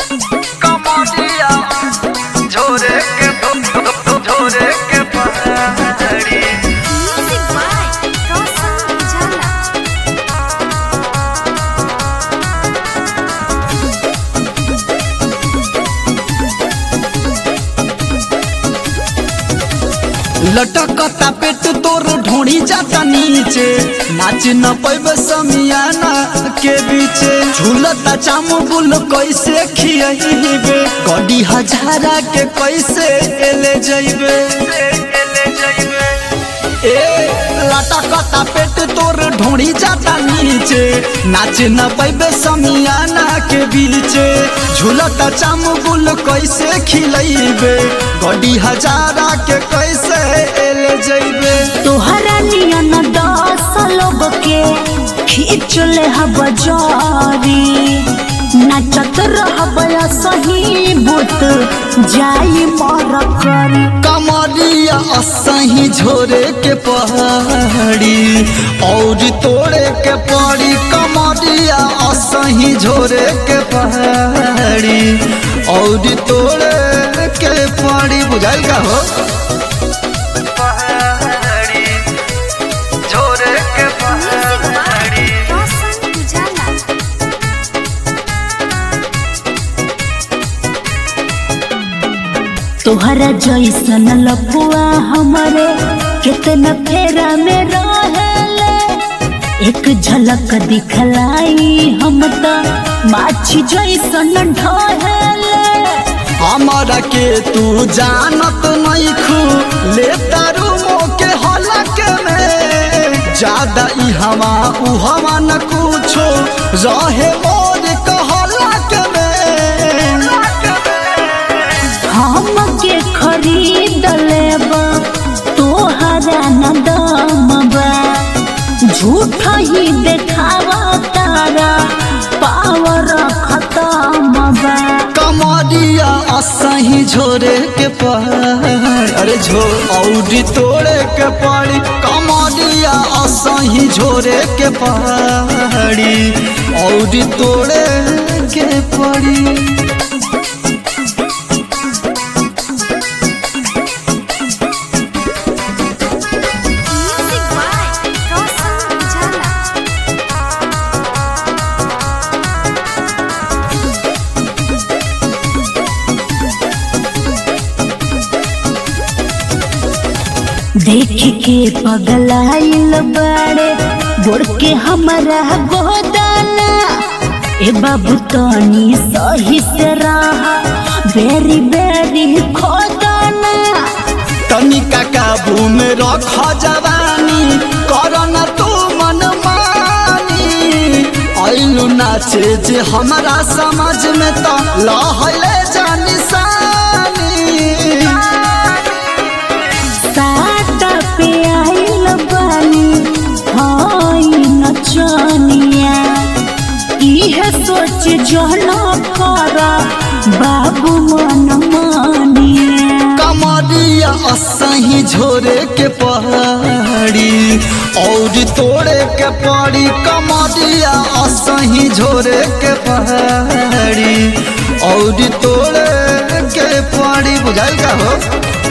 कमरिया झोरे के झोरे के पहाड़ी Music by Roshan Jala. लटकता पेट तोर ढोड़ी जाता नीचे नाच न पैब समियाना के बीचे झूलता चाम बुल कैसे खियबे गड्डी हजारा के कैसे एले जइबे ए लटकता पेट तोर ढोड़ी जाता नीचे नाच न पैबे समियाना के बीचे झूलता चाम बुल कैसे खिलैबे गड्डी हजारा के कैसे एले जइबे तोहरा नियन दस लोग के खींच ले हब जारी नचत रहब सही बुत जाई मर करी कमरिया असही झोरे के पहाड़ी और तोड़े के पड़ी कमरिया असही झोरे के पहाड़ी और तोड़े के पड़ी बुझाइल का हो पहाड़ी झोरे के Music by पहाड़ी Roshan Jala. तोहरा जैसन लपुआ हमरे कितना फेरा में रहेले एक झलक दिखलाई हम त माछी जैसन ढहेले हमारा के तू जानत नहीं खू ले तारू के हलक में ज्यादा ई हवा उ हवा न कुछो रहे मोर कहलक में हम के खरीद लेब तोहरा न दमबा झूठ ही देखावा तारा पावर खत्म बा कमरिया असही झोरे के पहाड़ अरे झो औरी तोड़े के पड़ी कमरिया असही झोरे के पहाड़ी औरी तोड़े के पड़ी Music by Roshan Jala. देख के पगलाइल बड़े बोर के हमारा गोदाना ए बाबू तनी सही से रहा बेरी बेरी खोदाना तनिका काबू में रख जवानी करन तू मन मानी ऐलू नाचे जे हमारा समझ में तो लहले जानी सानी साटा पे आइल बानी हाई नचनिया इहे सोच जहन कर बाबू मन मानिया कमरिया असही झोरे के पहाड़ी और तोड़े के पड़ी कमरिया असही झोरे के पहाड़ी और तोड़े के पड़ी बुझाइल का हो